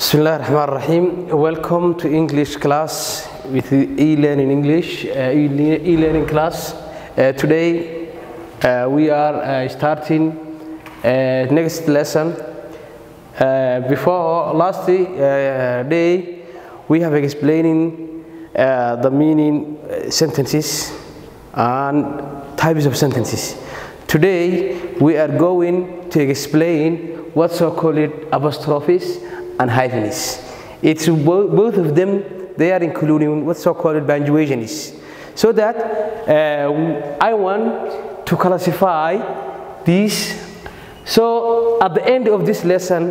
Bismillah ar-Rahman ar-Rahim. Welcome to English class with e-learning English, uh, e-learning class. Uh, today uh, we are uh, starting uh, next lesson. Uh, before last uh, day, we have explaining uh, the meaning uh, sentences and types of sentences. Today, we are going to explain what so-called apostrophes and hyphens. It's bo- both of them, they are including what's so-called punctuations. So that uh, I want to classify these. So at the end of this lesson,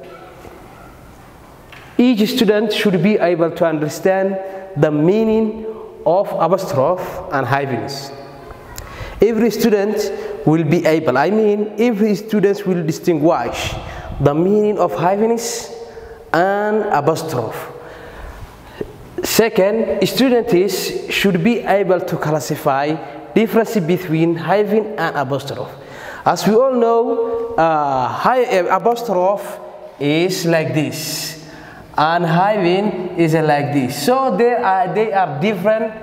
each student should be able to understand the meaning of apostrophe and hyphens. Every student will be able, I mean, every student will distinguish the meaning of hyphens and apostrophe. Second, students should be able to classify difference between hyphen and apostrophe. As we all know, uh, hy- uh, apostrophe is like this, and hyphen is like this. So they are, they are different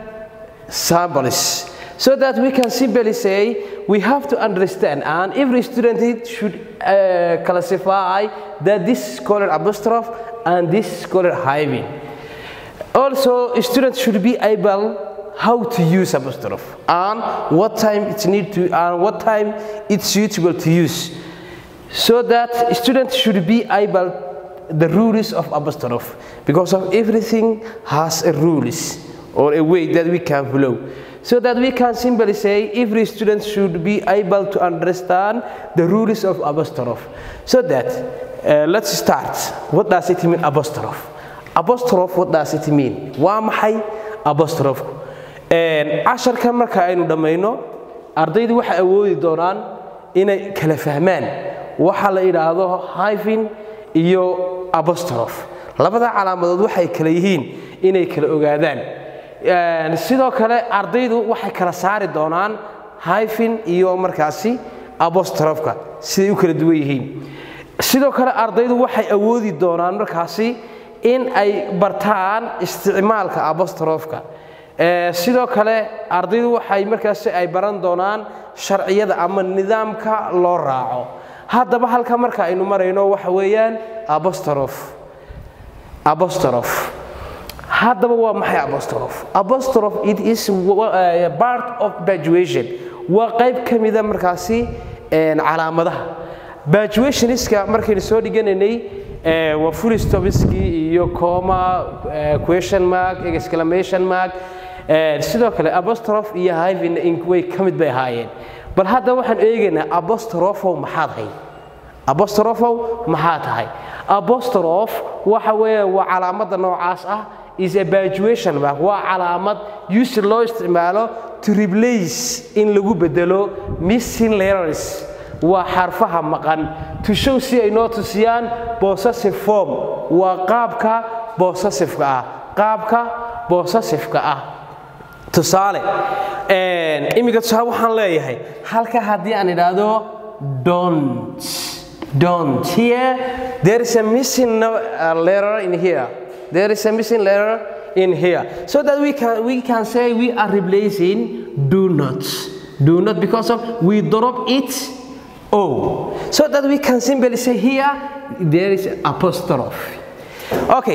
samples. So that we can simply say we have to understand, and every student should uh, classify that this is called apostrophe and this is called hyphen. Also, students should be able how to use apostrophe and what time it's need to and what time it's suitable to use. So that students should be able the rules of apostrophe because of everything has a rules or a way that we can follow. So that we can simply say every student should be able to understand the rules of apostrophe. So that uh, let's start. What does it mean apostrophe? Apostrophe, what does it mean? Waa maxay apostrophe? casharkan marka aynu dhammayno ardaydu waxay awoodi doonaan inay kala fahmaan waxa la yidhaahdo hyphen iyo apostrophe labada calaamadood waxay kala yihiin inay kala ogaadaan sidoo kale ardaydu waxay kala saari doonaan hyphen iyo markaasi apostrofka siday u kala duwan yihiin sidoo kale ardaydu waxay awoodi doonaan markaasi in ay bartaan isticmaalka apostrofka sidoo kale ardaydu waxay markaasi ay baran doonaan sharciyada ama nidaamka loo raaco haddaba halka marka aynu marayno waxa weeyaan apostrophe apostrophe haddaba waa maxay apostrophe apostrophe it is uh, part of punctuation waa qayb ka mida markaasi calaamadaha punctuationiska markaynu soo dhiganaynay waa full stopskii iyo coma question mark exclamation mark sidoo kale apostrophe iyo hyphen way ka mid bay ahaayeen bal hadda waxaan eegaynaa apostrophow maxaad hay apostrophow maxaa tahay apostrophe waxa weeye waa calaamada noocaas ah is a punctuation mark waa calaamad use loo isticmaalo to replace in lagu bedelo missing letters waa xarfaha maqan to show si ay noo tusiyaan possessive form waa qaabka possessiveka ah qaabka possessiveka ah tusaale iminka tusaale waxaan leeyahay halka haddii aan idhaahdo don't don't here there is a missing letter in here there is a missing letter in here so that we can we can say we are replacing do not do not because of we drop it oh so that we can simply say here there is apostrophe okay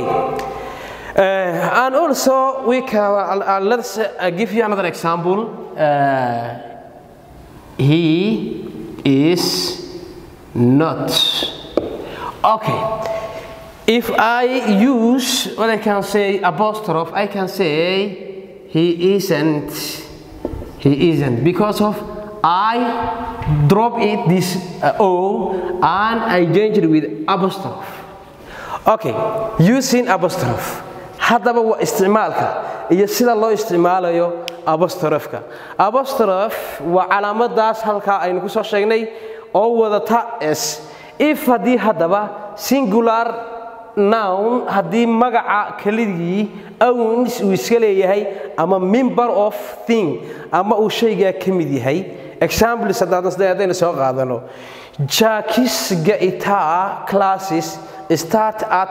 uh, and also we can uh, uh, let's give you another example he is not okay if I use what I can say apostrophe, I can say he isn't. He isn't because of I drop it this uh, O and I change it with apostrophe. Okay, using apostrophe. haddaba waa isticmaalka iyo sida loo isticmaalayo apostrofka apostrophe waa calaamadaas halkaa aynu ku soo sheegnay oo wadata s if haddii haddaba singular nown haddii magaca keligii owns uu iska leeyahay ama member of thing ama uu shaygaa ka mid yahay examples haddaynu soo qaadano jackis guitar classes start at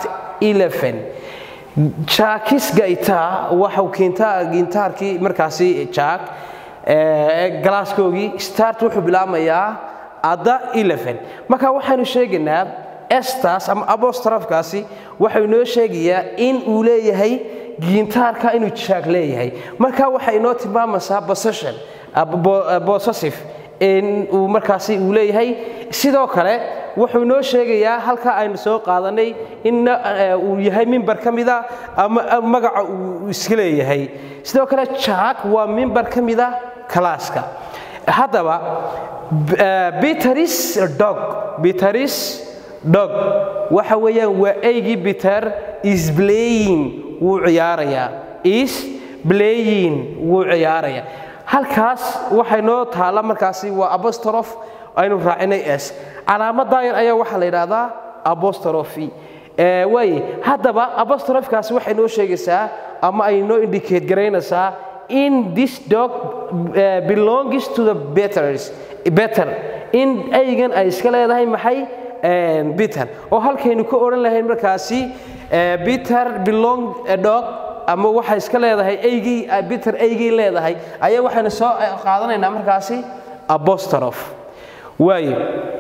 11 jaakis gaita waxau keentaa gintaarkii markaasi jaak galaaskoogii start wuxuu bilaabmayaa adda 11 marka waxaynu sheegaynaa estas ama apostrofkaasi waxay noo sheegayaa in uu leeyahay gintaarka inuu jaak leeyahay marka waxay inoo tilmaamaysaa possession possessive in uu markaasi uu leeyahay sidoo kale wuxuu noo sheegayaa halka aynu soo qaadanay in uu yahay mimbar ka mida ama magaca uu iska leeyahay sidoo kale jaak waa mimbar ka mida kalaaska haddaba beteris dog beteris dog waxa weeyaan waa eygii peter is playing wuu ciyaarayaa is playing wuu ciyaarayaa halkaas waxay noo taalla markaasi waa apostroph aynu raacinay s calaamadayan ayaa waxaa la yidhaahdaa apostrophe waaye haddaba apostrofkaasi waxay noo sheegaysaa ama ay noo indicate garaynaysaa in this dog uh, belongs to the betters better in aygan ay iska leedahay maxay peter oo halkaynu ka odhan lahayn markaasi peter belong a dog ama waxay iska leedahay eygii peter eygii leedahay ayaa waxaynu soo qaadanaynaa markaasi apostroph waayo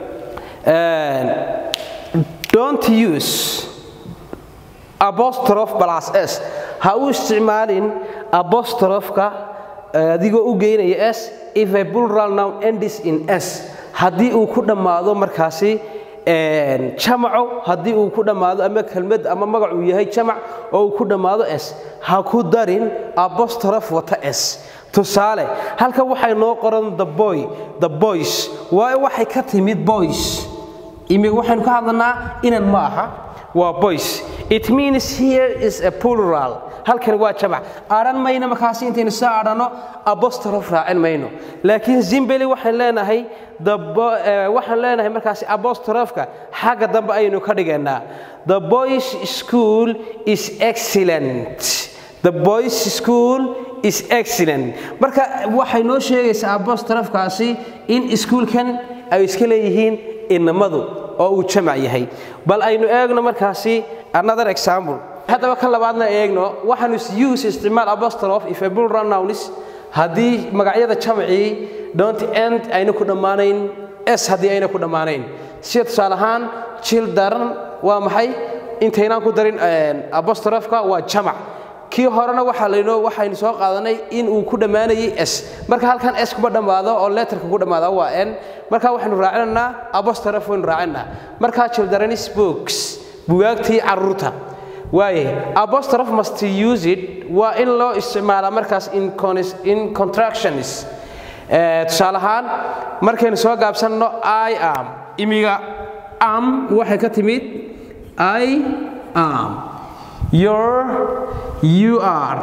don't use apostroph plus s ha u isticmaalin apostrofka adigoo u geynaya s if a plural noun ends in s haddii uu ku dhammaado markaasi jamaco haddii uu ku dhammaado ama kelmad ama magac uu yahay jamac oo uu ku dhammaado s ha ku darin apostroph wata s tusaale halkan waxay noo qoran the boy the boys waayo waxay ka timid boys imiga waxaynu ka hadlanaa inan ma aha waa boys it means here is a plural halkan waa jamac adhan mayno markaasi intaynu soo adhano apostroph raacin mayno laakiin zimbeli waxaan leenahay waxaan leenahay markaasi apostrofka xagga dambe ayaynu ka dhigaynaa the boys school is excellent the boys school is excellent marka waxay noo sheegaysaa apostrofkaasi in iskuulkan ay iska leeyihiin inamadu oo uu jamac yahay bal aynu eegno markaasi another example haddaba ka labaadna eegno waxaanu use isticmaal apostrophe if a plural nouns haddii magacyada jamacii don't end ayna ku dhammaanayn s haddii ayna ku dhammaanayn sida tusaale ahaan children waa maxay intaynaan ku darin apostrofka waa jamac kii horena waxaa laynoo waxaynu soo qaadanay in uu ku dhammaanayay s marka halkan s kuma dhammaado oo letterka ku dhammaada waa n marka waxaynu raacinaynaa apostrophe waynu raacinaa marka children's books bugaagtii carruurta waaye apostrophe must use it waa in loo isticmaalaa markaas in contractions tusaale ahaan markaynu soo gaabsanno i am imiga am waxay ka timid i am your you are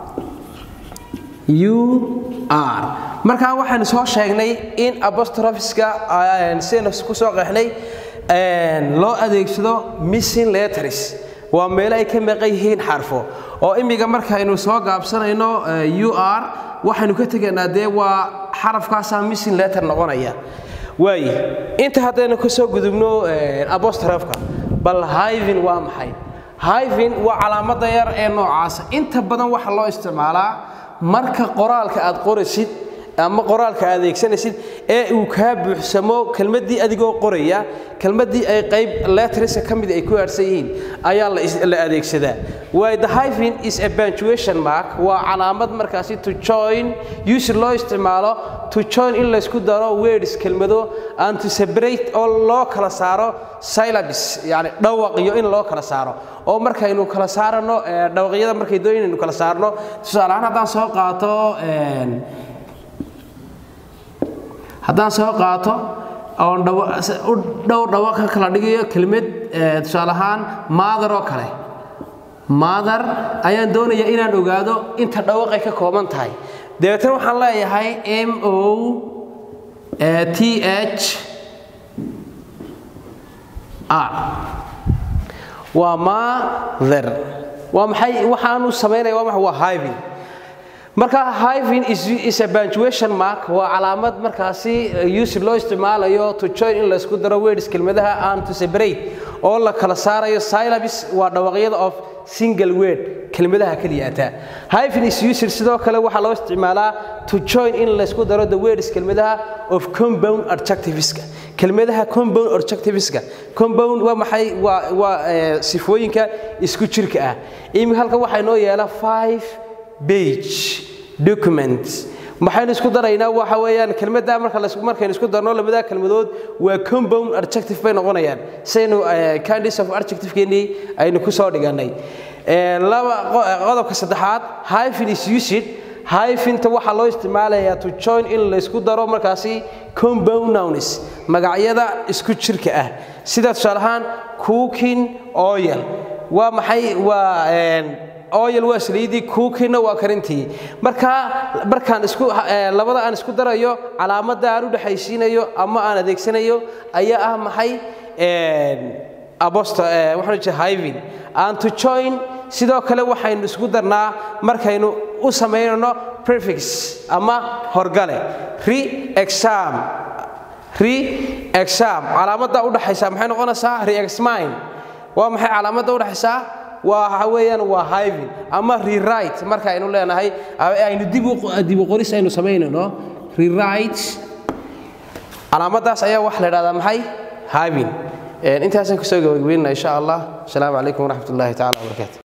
you are markaa waxaynu soo sheegnay in apostrophiska sidaynu ku soo qeexnay loo adeegsado missing letters waa meelo ay ka maqan yihiin xarfo oo imiga markaynu soo gaabsanayno u r waxaynu ka tegaynaa dee waa xarafkaasaa missing letter noqonaya waaye inta haddaynu ka soo gudubno apostrofka bal hyvin waa maxay hyvin waa calaamadda yar ee noocaasa inta badan waxa loo isticmaalaa marka qoraalka aad qoraysid ama qoraalka aad adeegsanaysid ee uu kaa buuxsamo kelmaddii adigoo qoraya kelmaddii ay qayb letterska ka mid ay ku aadhsan yihiin ayaa la adeegsadaa waayo the hyphen is a punctuation mark waa calaamad markaasi to join use loo isticmaalo to join in laysku daro words kelmado and to separate oo loo kala saaro syllabus yani dhawaqyo in loo kala saaro oo markaynu kala saarano dhawaqyada markay doon inaynu kala saarno tusaale ahaan haddaan soo qaato haddaan soo qaato oon dhowr dhawa ka kala dhigayo kelmad tusaale ahaan maadar oo kale maadar ayaan doonayaa inaan ogaado inta dhawaqay ka kooban tahay dabeetana waxaan leeyahay m o t h r waa maather waa maxay waxaanu samaynaya waa maxay waa hyvin marka hyvin is a punctuation mark waa calaamad markaasi use loo isticmaalayo to join in laysku daro words kelmadaha and to separate oo la kala saarayo syllabus waa dhawaqyada of single word kelmadaha keliyaata hyphen is used sidoo kale waxaa loo isticmaalaa to join in laysku daro the words kelmadaha of compound adjectiveska kelmadaha compound adjectiveska compound waa maxay waa waa sifooyinka isku jirka ah iminka halkan waxaa inoo yeela five page document maxaynu isku daraynaa waxa weeyaan kelmadda marka la markaynu isku darno labada kelmadood waa compound adjective bay noqonayaan saynu kinds of adjective keenii aynu ku soo dhiganay laba qodobka saddexaad hyphen is used hyphinta waxaa loo isticmaalayaa to join in la isku daro markaasi compound nouns magacyada isku jirka ah sida tusaale ahaan cooking oil waa maxay waa oyal waa saliidii kuukiina waa karintii marka markaan isku labada aan isku darayo calaamadda aan u dhexaysiinayo ama aan adeegsanayo ayaa ah maxay abosto waxaan jeeda hyvin aan to join sidoo kale waxaynu isku darnaa markaynu u samaynayno prefix ama horgale re exam re exam calaamadda u dhaxaysa maxay noqonaysaa re exmine waa maxay calaamadda u dhaxaysaa waxa weeyaan waa hyvin ama rewrite marka aynu leenahay aynu dib u qoris aynu samaynayno rewrite calaamaddaas ayaa waxa la idhahdaa maxay hyvin intaasaan kusoo gabagabeynana insha allah asalaamu calaykum waraxmat ullahi tacala wabarakaatu